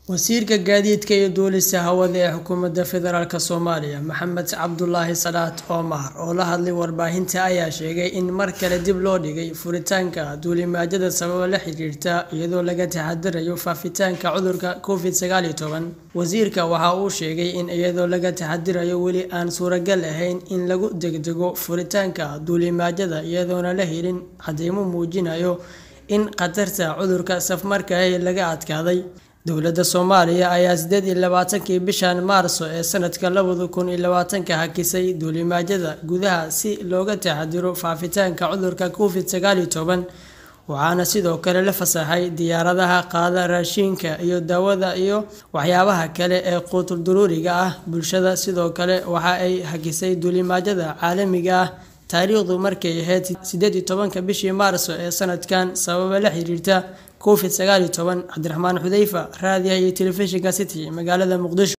Wasiirka Gaadiidka iyo Duulista Hawada ee Xukuumadda Federaalk Soomaaliya Maxamed Cabdulaahi Salaad Omar oo la hadlay warbaahinta ayaa sheegay in mar kale dib loo dhigay furitaanka duulimaadyada sababo la xiriira iyadoo laga taxadirayo faafitaanka cudurka Covid-19. Wasiirka waxa uu sheegay in iyadoo laga taxadirayo weli aan suuragal ahayn in lagu degdego furitaanka duulimaadyada iyadoon la helin caddeymo muujinaya in khatarta cudurka safmarka ahi laga adkaaday. Dowladda Soomaaliya ayaa sideed iyo labaatankii bishan Maarso ee sanadka labada kun iyo labaatanka hakisay duulimaadyada gudaha si looga taxadiro faafitaanka cudurka Covid-19, waxaana sidoo kale la fasaxay diyaaradaha qaada raashinka iyo daawada iyo waxyaabaha kale ee qutul-daruuriga ah. Bulshada sidoo kale waxa ay hakisay duulimaadyada caalamiga ah taariikhdu markay ahayd sideed iyo tobanka bishii Maarso ee sanadkan sababo la xiriira Covid-19. Cabdiraxmaan Xudeyfa, Raadiyaha iyo Telefishinka City, magaalada Muqdisho.